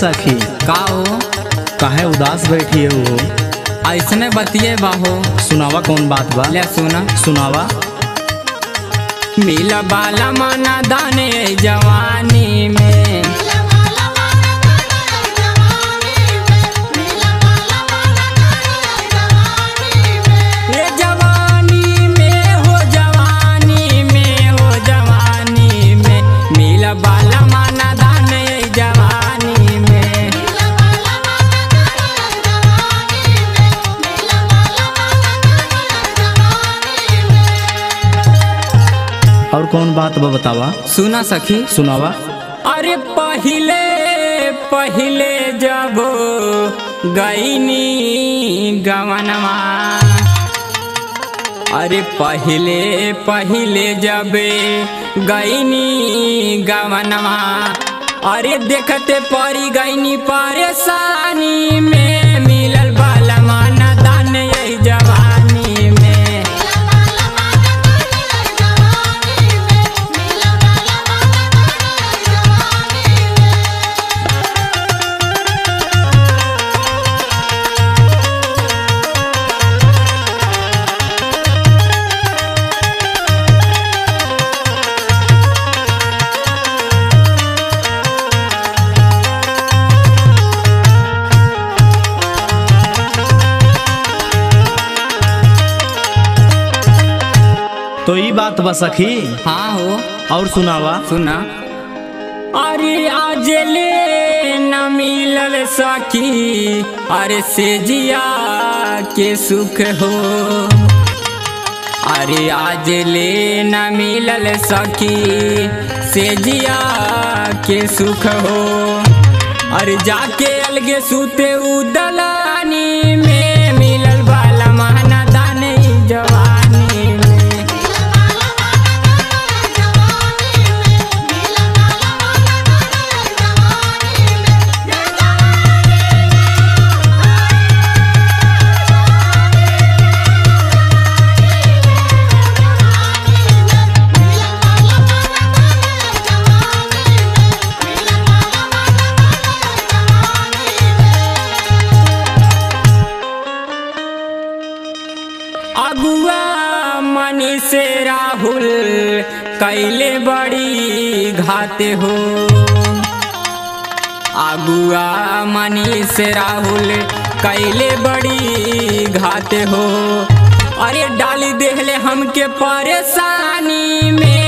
सखी का हो काहे उदास बैठी है वो ऐसने बतिए बाहो सुनावा कौन बात बा ले सुना सुनावा मिला बाला माना दाने जवानी में ये जवानी में हो जवानी में हो जवानी में मिला बाला माना दाने जवानी में और कौन बात बा बतावा सुना सखी सुनावा अरे पहिले पहिले जब गईनी गवनवा अरे पहिले पहिले जब गईनी गवनवा अरे देखते परी गईनी परेशानी में मिलल बाला माना दान यही जवानी में तो ई बात बा सखी हाँ हो और सुनावा सुना अरे आज ले न मिलल सखी अरे से जिया के सुख हो अरे आज ले न मिलल सखी से जिया के सुख हो अरे जाके अलगे सूते उदलानी में मिलल बाला महना दाने जवानी में अगुआ मनी से राहुल कैले बड़ी घाते हो अगुआ मनी से राहुल कैले बड़ी घाते हो अरे डाली देहले हमके परेशानी में